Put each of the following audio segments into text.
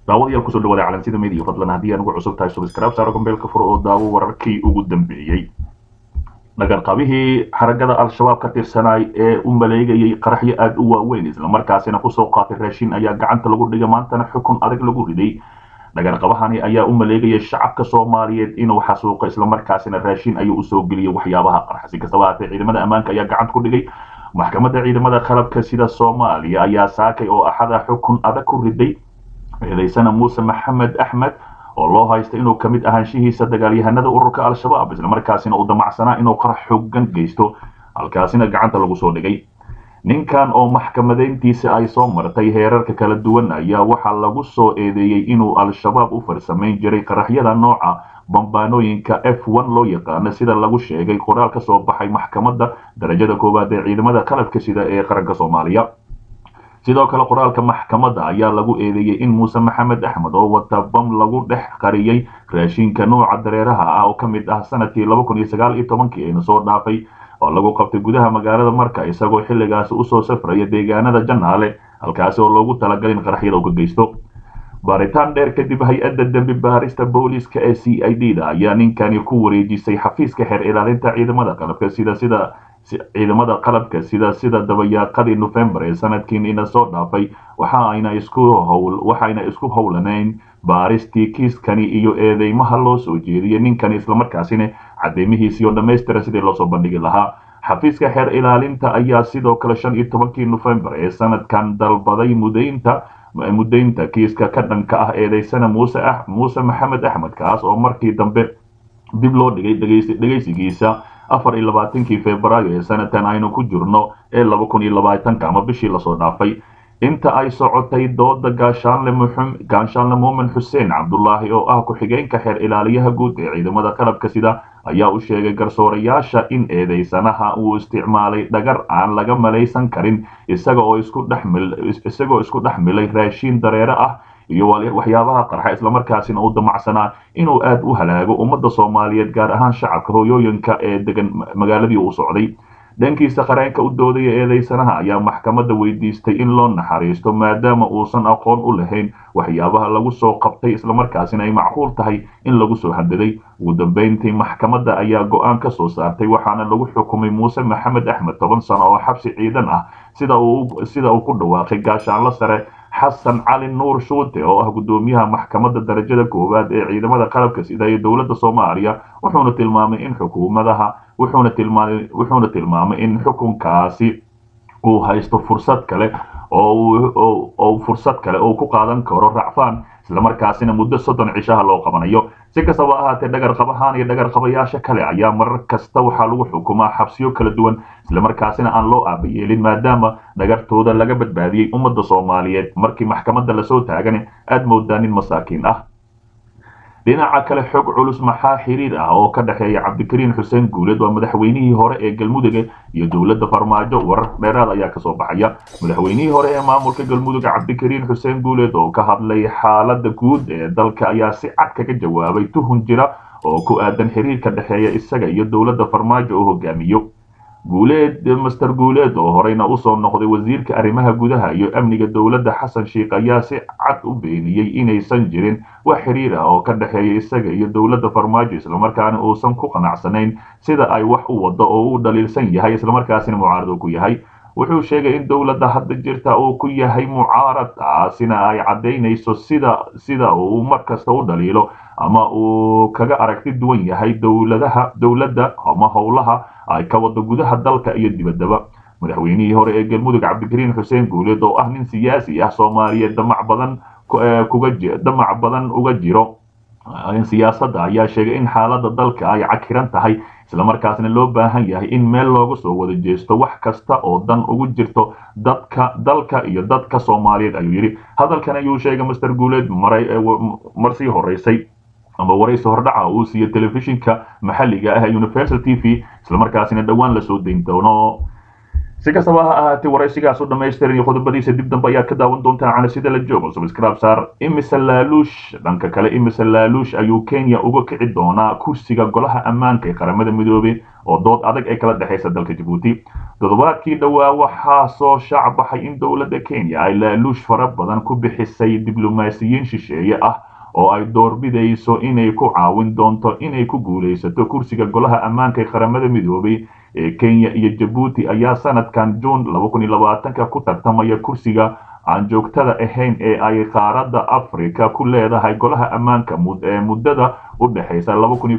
daawadayaal kusoo dhawaada calansida media fadlan haddii aan ugu cusub tahay subscribe saaro gombeelka fur oo daawo wararkii ugu dambeeyey dhagarqabihii xaragada al-shabaab ka tirsanaay ee u maleegayay qaraxyo aada u waaweyn islamarkaasina kusoo qaatay raashin ayaa gacanta lagu dhigay maantana xukun adag lagu riday dhagarqabahani ayaa u maleegayay shacabka soomaaliyeed inuu xasuuqo islamarkaasina raashin ayuu usoo geliyay waxyaabaha qarxa si kastaba haatee ciidamada ammaanka ayaa gacanta ku dhigay maxkamadda ciidamada qalabka sida soomaaliya ayaa saakay oo axada xukun adag ku riday eedaysana muuse maxamed axmed oo loo haysta inuu ka mid ahaanshihiisa dagaalyahanada ururka al-shabaab islamarkaasina uu damacsanaa inuu qarax xoogan geysto halkaasina gacanta lagu soo dhigay ninkan oo maxkamadeyntiisa ay soo martay heerarka kala duwan ayaa waxaa lagu soo eedeeyey inuu al-shabaab u farsamayn jiray qaraxyada nooca bambaanooyinka f one loo yaqaano sida lagu sheegay qoraal ka soo baxay maxkamadda darajada koowaad ee ciidamada qalabka sida ee qaranka soomaaliya sidoo kale qoraalka maxkamadda ayaa lagu eedeeyey in muuse maxamed axmed oo wata bam lagu dhex qariyey raashinka nooca dareeraha ah oo ka mid ah sanadkii laba kun iyo sagaal iyo tobankii ayna soo dhaafay oo lagu qabtay gudaha magaalada marka isagoo xilligaasi usoo safraya deegaanada janaale halkaasi oo loogu talagalay in qaraxyada uu ka geysto baaritaan dheer kadib hay-adda dembi baarista booliiska ee c i d da ayaa ninkani ku wareejisay xafiiska xeer ilaalinta ciidamada qalabka sida sida ciidamada qalabka sida sida dabayaaqadii nofembar ee sanadkiina soo dhaafay waxaayna isku howl waxayna isku howlaneyn baaristii kiiskani iyo eedeymaha loo soo jeediyay ninkani islamarkaasina cadeymihiisii oo dhammaystira sidii loosoo bandhigi lahaa xafiiska xeer ilaalinta ayaa sidoo kale shan iyo tobankii nofembar ee sanadkan dalbaday mudaynta mudaynta kiiska ka dhanka ah eedeysana muuse muuse maxamed axmed kaas oo markii dambe dib loo dhigay dhegeysigiisa afar iyo labaatankii februaayo ee sanadkan aynu ku jirno ee laba kun iyo labaatanka ama bishii lasoo dhaafay inta ay socotay dooda gaashaanle muxum gaashaanle muumin xuseen cabdulaahi oo ah ku-xigeenka xeer ilaaliyaha guud ee ciidamada qalabka sida ayaa u sheegay garsoorayaasha in eedeysanaha uu isticmaalay dhagar aan laga malaysan karin isaga oo isku dhexmil isagoo isku dhex milay raashiin dareere ah iyo waxyaabaha qarxa islamarkaasina uu damacsanaa inuu aad u halaago ummadda soomaaliyeed gaar ahaan shacabka hooyooyinka ee degan magaaladii uu socday dhankiisa qareenka u doodaya eedeysanaha ayaa maxkamadda weydiistay in loo naxariisto maadaama uusan aqoon u lahayn waxyaabaha lagu soo qabtay islamarkaasina ay macquul tahay in lagu soo hadaday ugu dambeyntii maxkamadda ayaa go-aan ka soo saartay waxaana lagu xukumay muuse maxamed axmed toban sano oo xabsi ciidan ah sida uu sida uu ku dhawaaqay gaashaanlo sare xasan cali nuur shuute oo ah guddoomiyaha maxkamadda darajada koowaad ee ciidamada qalabka sida ee dowladda soomaaliya wuxuuna tilmaamay in xukuumadaha wuxuuna tilmaamay wuxuuna tilmaamay in xukunkaasi uu haysto fursad kale oo fursad kale oo ku qaadan karo racfaan islamarkaasina muddo soddon cishaha loo qabanayo si kastaba ahaatee dhagarqabahaan iyo dhagarqabayaasha kale ayaa marar kasta waxaa lagu xukumaa xabsiyo kala duwan islamarkaasina aan loo aabayeelin maadaama dhagartooda laga badbaadiyey ummadda soomaaliyeed markii maxkamadda lasoo taagane aad moodaa nin masaakiin ah dhinaca kale xog culus maxaa xiriir ah oo ka dhexeeya cabdikariin xuseen guuleed waa madaxweynihii hore ee galmudug iyo dowladda farmaajo warar dheeraad ayaa kasoo baxaya madaxweynihii hore ee maamulka galmudug cabdikariin xuseen guuleed oo ka hadlay xaalada guud ee dalka ayaa si cad kaga jawaabay tuhun jira oo ku aadan xiriirka dhexeeya isaga iyo dowladda farmaajo oo hogaamiyo guuleed master guuleed oo horeyna usoo noqday wasiirka arrimaha gudaha iyo amniga dowladda xasan sheikh ayaa si cad u beeniyey inaysan jirin wax xiriir ah oo ka dhexeeya isaga iyo dowladda farmaajo islamarkaana uusan ku qanacsanayn sida ay wax u wado oo uu dhaliilsan yahay islamarkaasina mucaarad uu ku yahay wuxuu sheegay in dowladda hadda jirta uu ku yahay mucaarad taasina ay caddaynayso sida sida uu mar kasta u dhaliilo ama uu kaga aragti duwan yahay dowladaha dowladda ama howlaha ay ka wado gudaha dalka iyo dibaddaba madaxweynihii hore ee galmudug cabdikariin xuseen guuleed oo ah nin siyaasi ah soomaaliyeed damac badan kuga damac badan uga jiro siyaasadda ayaa sheegay in xaaladda dalka ay cakiran tahay islamarkaasna loo baahan yahay in meel looga soo wada jeesto wax kasta oo dan ugu jirto dadka dalka iyo dadka soomaaliyeed ayuu yidhi hadalkan ayuu sheegay master guuleed maray mar sii horeysay ama waraysi hordhaca uu siiyey telefishinka maxalliga ah universal t v islamarkaasina dhowaan lasoo dayn doono si kastaba ha ahaatee waraysigaas u dhamaystiran iyo qodobadiisa dib dambe ayaad ka daawan doontaan cana sida la joogo subscribe saar imise laaluush dhanka kale imise laaluush ayuu kenya uga kici doonaa kursiga golaha ammaanka ee qaramada midoobey oo dood adag ay kala dhexaysa dalka jabuuti toddobaadkii dhowaa waxaa soo shaac baxay in dowladda kenya ay laaluush fara badan ku bixisay diblomaasiyiin shisheeye ah oo ay doorbidayso inay ku caawin doonto inay ku guulaysato kursiga golaha ammaanka ee qaramada midoobey ee kenya iyo jabuuti ayaa sanadkan juun ka ku tartamaya kursiga aan joogtada ahayn ee ay qaaradda africa ku leedahay golaha ammaanka ee muddada u dhexaysa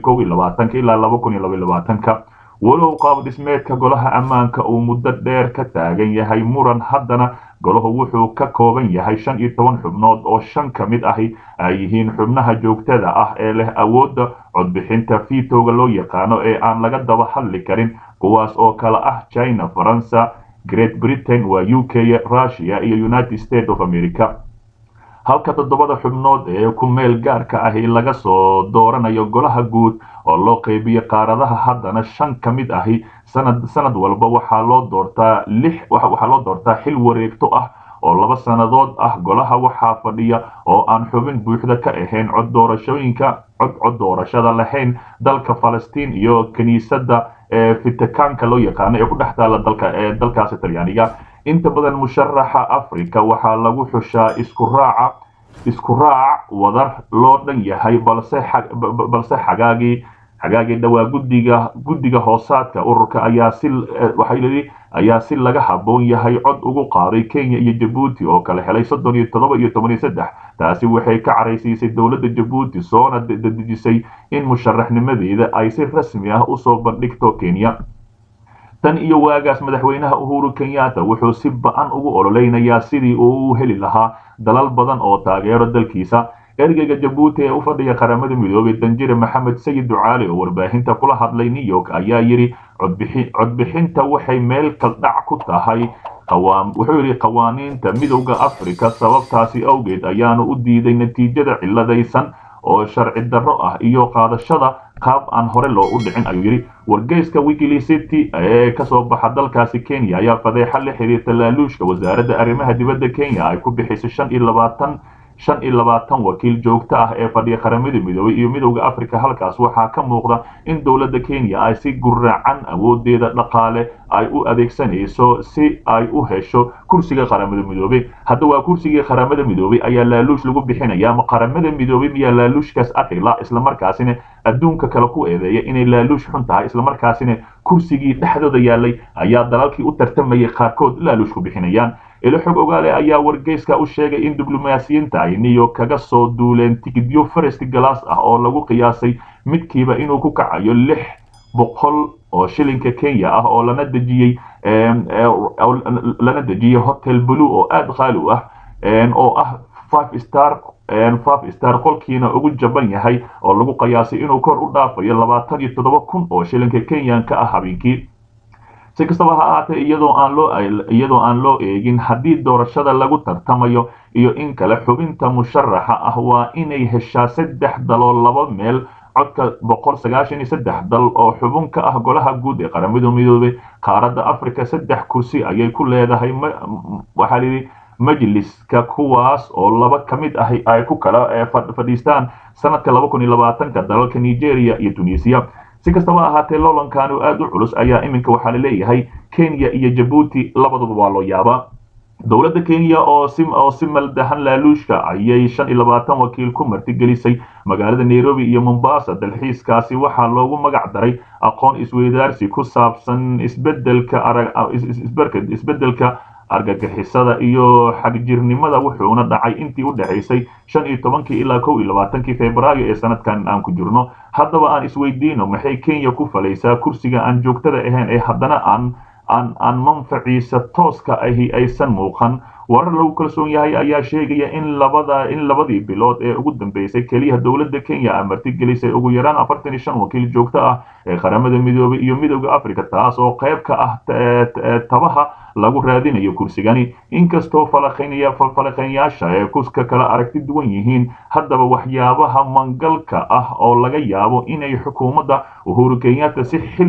ilaa walow qaab dhismeedka golaha ammaanka uu muddo dheer ka taagan yahay muran haddana golahu wuxuu ka kooban yahay shan iyo toban xubnood oo shan ka mid ahi ay yihiin xubnaha joogtada ah ee leh awoodda codbixinta fiitowga loo yaqaano ee aan laga daba hadli karin kuwaas oo kale ah china faransa great britain waa u k russia iyo united states of america halka toddobada xubnood ee ku meel gaarka ahi laga soo dooranayo golaha guud oo loo qeybiyo qaaradaha haddana shan ka mid ahi sanad sanad walba waxaa loo doortaa lix waxaa loo doortaa xil wareegto ah oo laba sannadood ah golaha waxaa fadhiya oo aan xubin buuxda ka ahayn cod doorashooyinka cod cod doorashada lahayn dalka falastiin iyo kiniisadda ee fitikaanka loo yaqaano ee ku dhex taala dalka ee dalkaasi talyaaniga inta badan musharaxa africa waxaa lagu xushaa isku raaca isku raac wadar loo dhan yahay balse balse xagaagii xagaagii dhowaa guddiga guddiga hoosaadka ururka ayaa si waxay leeyihi ayaa si laga habboon yahay cod ugu qaaday kenya iyo jabuuti oo kala helay soddon iyo toddoba iyo toban iyo saddex taasi waxay ka caraysiisay dowladda jabuuti soona dedejisay in musharaxnimadeeda ay si rasmi ah usoo bandhigto kenya tan iyo waagaas madaxweynaha uhuru kenyatta wuxuu si ba-an ugu ololeynayaa sidii uu u heli lahaa dalal badan oo taageero dalkiisa ergeyga jabuuti ee u fadhiya qaramada midoobey danjire maxamed sayid ducaali oo warbaahinta kula hadlay new york ayaa yidhi codbixinta waxay meel kaldhac ku tahay wuxuu yidhi qawaaniinta midowda africa sababtaasi awgeed ayaanu u diiday natiijada ciladaysan oo sharci darro ah iyo qaadashada qaab aan hore loo u dhicin ayuu yidhi wargeyska wikilicity ee kasoo baxa dalkaasi kenya ayaa fadeexa la xiriirta laaluushka wasaaradda arrimaha dibadda kenya ay ku bixisay shan iyo labaatan shan iyo labaatan wakiil joogto ah ee fadhiya qaramada midoobey iyo midowda africa halkaas waxaa ka muuqda in dowladda kenya ay si guracan awoodeeda dhaqaale ay u adeegsanayso si ay u hesho kursiga qaramada midoobey hadda waa kursigii qaramada midoobey ayaa laaluush lagu bixinaya ama qaramada midoobey miyaa laaluushkaas arkayla islamarkaasina adduunka kale ku eedeeya inay laaluush xun tahay islamarkaasina kursigii dhexdooda yaalay ayaa dalalkii u tartamayay qaarkood laaluush ku bixinayaan ilo xog ogaale ayaa wargeyska u sheegay in diblomaasiyiinta ay new york kaga soo duuleen tigidyo farest galaas ah oo lagu qiyaasay midkiiba inuu ku kacayo lix boqol oo shilinka kenya ah oo lana dejiyey lana dejiyey hotel blue oo aada qaali u ah oo ah five star five star qolkiina ugu jaban yahay oo lagu qiyaasay inuu kor u dhaafayo labaatan iyo toddoba kun oo shilinka kenyanka ah habeenkii si kastaba ha ahaatee iyadoo aan loo iyadoo aan loo eegin haddii doorashada lagu tartamayo iyo in kale xubinta musharaxa ah waa inay heshaa saddex daloo laba meel codka boqol sagaashan iyo saddex dal oo xubin ka ah golaha guud ee qaramada midoobey qaaradda africa saddex kursi ayay ku leedahay waxaa layidhi majliska kuwaas oo laba ka mid ah ay ku kala fadhiistaan sanadka laba kun iyo labaatanka dalalka nigeria iyo tunisia si kastaba ahaatee loolankan oo aada u culus ayaa iminka waxaa laleeyahay kenya iyo jabuuti labaduba waa loo yaabaa dowladda kenya oo si oo si maldahan laaluushka ayay shan iyo labaatan wakiil ku martigelisay magaalada nairobi iyo mombasa dalxiiskaasi waxaa loogu magac daray aqoon isweydaarsi ku saabsan isbedelka isbedelka argagixisada iyo xagjirnimada wuxuuna dhacay intii u dhexaysay shan iyo tobankii ilaa kow iyo labaatankii februaayo ee sanadkan aan ku jirno haddaba aan isweydiino maxay kenya ku falaysaa kursiga aan joogtada ahayn ee haddana aan aan aan manfaciisa tooska ahi aysan muuqan warar lagu kalsoon yahay ayaa sheegaya in labada in labadii bilood ee ugu dambeysay keliya dowladda kenya a martigelisay ugu yaraan afartan iyo shan wakiil joogto ah ee qaramada midoobay iyo midowda africa taas oo qayb ka ah tabaha lagu raadinayo kursigani inkastoo falaqeynyaasha ee kuska kala aragti duwan yihiin haddaba waxyaabaha mangalka ah oo laga yaabo inay xukuumadda uhuru kenyatta si xil leh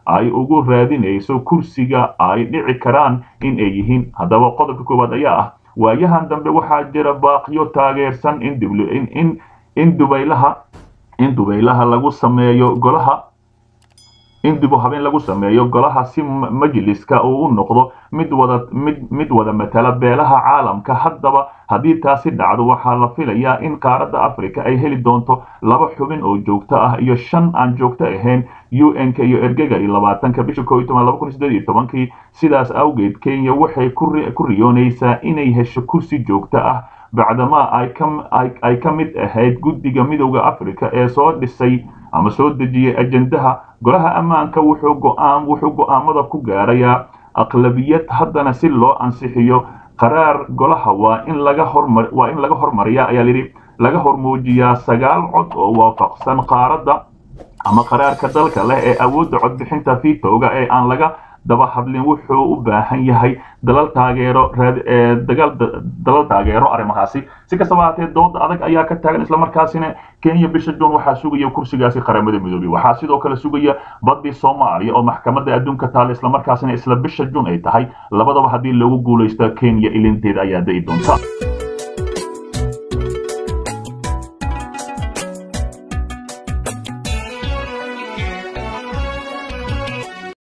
ay ugu raadinayso kursiga ay dhici karaan in ay yihiin haddaba qodobka koowaad ayaa ah waayahan dambe waxaa jira baaqyo taageersan in in dubaylaha in dubaylaha lagu sameeyo golaha in dib u habeen lagu sameeyo golaha si majliska uu u noqdo mid wada mid mid wada matala beelaha caalamka haddaba haddii taasi dhacdo waxaa la filayaa in qaaradda africa ay heli doonto laba xubin oo joogto ah iyo shan aan joogto ahayn u n k iyo ergega iyo labaatanka bisha koo iyo toban laba kun iyo siddeed iyo tobankii sidaas awgeed kenya waxay ku riyoonaysaa inay hesho kursi joogto ah bacdamaa ay ka mid ahayd guddiga midowda africa ee soo dhisay ama soo dejiyay ajendaha golaha ammaanka wuxuu go'aan wuxuu go'aamada ku gaarayaa aqlabiyad haddana si loo ansixiyo qaraar golaha waa in laga hormar waa in laga hormariyaa ayaa layidhi laga hormuujiyaa sagaal cod oo waafaqsan qaaradda ama qaraarka dalka leh ee awoodda codbixinta vitowga ee aan laga daba hadlin wuxuu u baahan yahay dalal taageero dagaal dalal taageero arrimahaasi si kastaba haatee dooda adag ayaa ka taagan islamarkaasina kenya bisha juun waxaa sugaya kursigaasi qaramada midoobey waxaa sidoo kale sugaya badii soomaaliya oo maxkamadda adduunka taale islamarkaasina isla bisha juun ay tahay labadaba haddii lagu guulaysto kenya ilinteeda ayaa da'i doonta